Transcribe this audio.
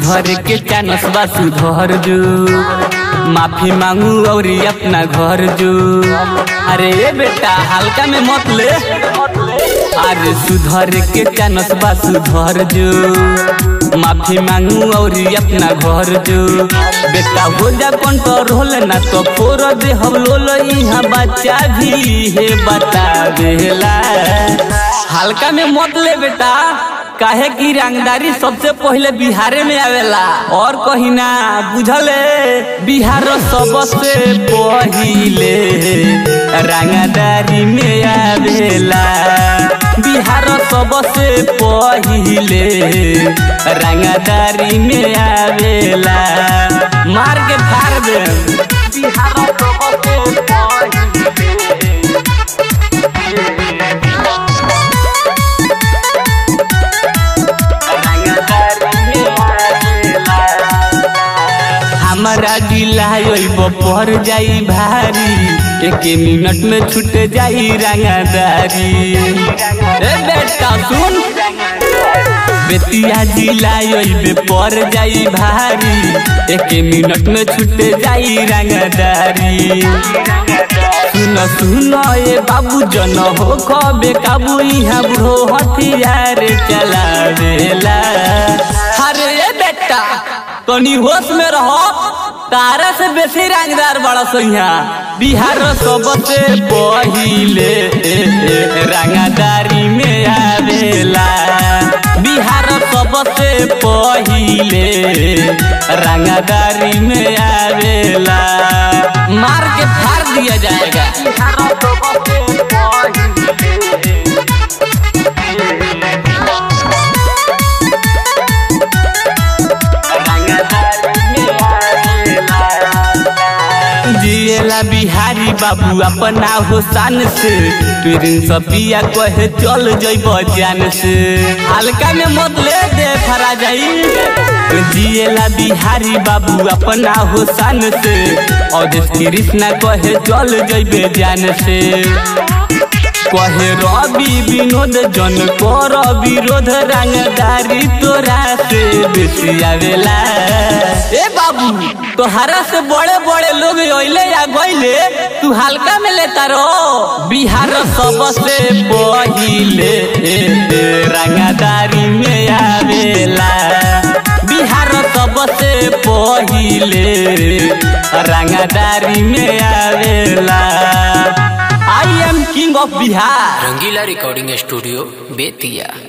सुधर के चानस बा सुधर जो माफी मांगू और अपना घर जो अरे ए बेटा हल्का में मत ले अरे सुधर के चानस बा सुधर जो माफी मांगू और अपना घर जो बेटा हो जा कंट्रोल ना तो फोर दे हम लोल यहाँ बच्चा भी है बता देला हल्का में मत ले बेटा काहे की रंगदारी सबसे पहले बिहारे में आवेला और कहीं ना बुझले बिहार सबसे पहिले रंगदारी में आवेला बिहार सबसे पहिले रंगदारी में आवेला मार के फाड़ दे बिहार सबसे हमारा जिला अइब पर जाई भारी एक मिनट में छूट जाई रंगदारी ए बेटा सुन बेतिया जिला अइब पर जाई भारी एक मिनट में छूट जाई रंगदारी सुन सुन ए बाबू जन हो कबे काबू यहाँ बुढ़ो हथियार चलावेला अरे ए बेटा तनी होश में रहो तारा से बेसी रंगदार बड़ा सैया बिहार सबसे पहिले रंगदारी में आवेला बिहार सबसे पहिले रंगदारी में आवेला मार के फाड़ दिया जाएगा बिहार सबसे जिएला बिहारी बाबू अपना हो शान से ट्रेन सपिया कहे चल जइब जान से हल्का में मत ले दे फरा जाई जिएला बिहारी बाबू अपना हो शान से और कृष्णा कहे चल जइबे जान से कहे रवि विनोद जन कर विरोध रंगदारी तोरा से बेसी आवेला ए बाबू तोहरा से बड़े बड़े लोग अइले या गइले तू हल्का में लेता रहो बिहार सबसे पहिले रंगदारी में आवेला बिहार सबसे पहिले रंगदारी में आवेला I am king of Bihar Rangila recording studio Bettiah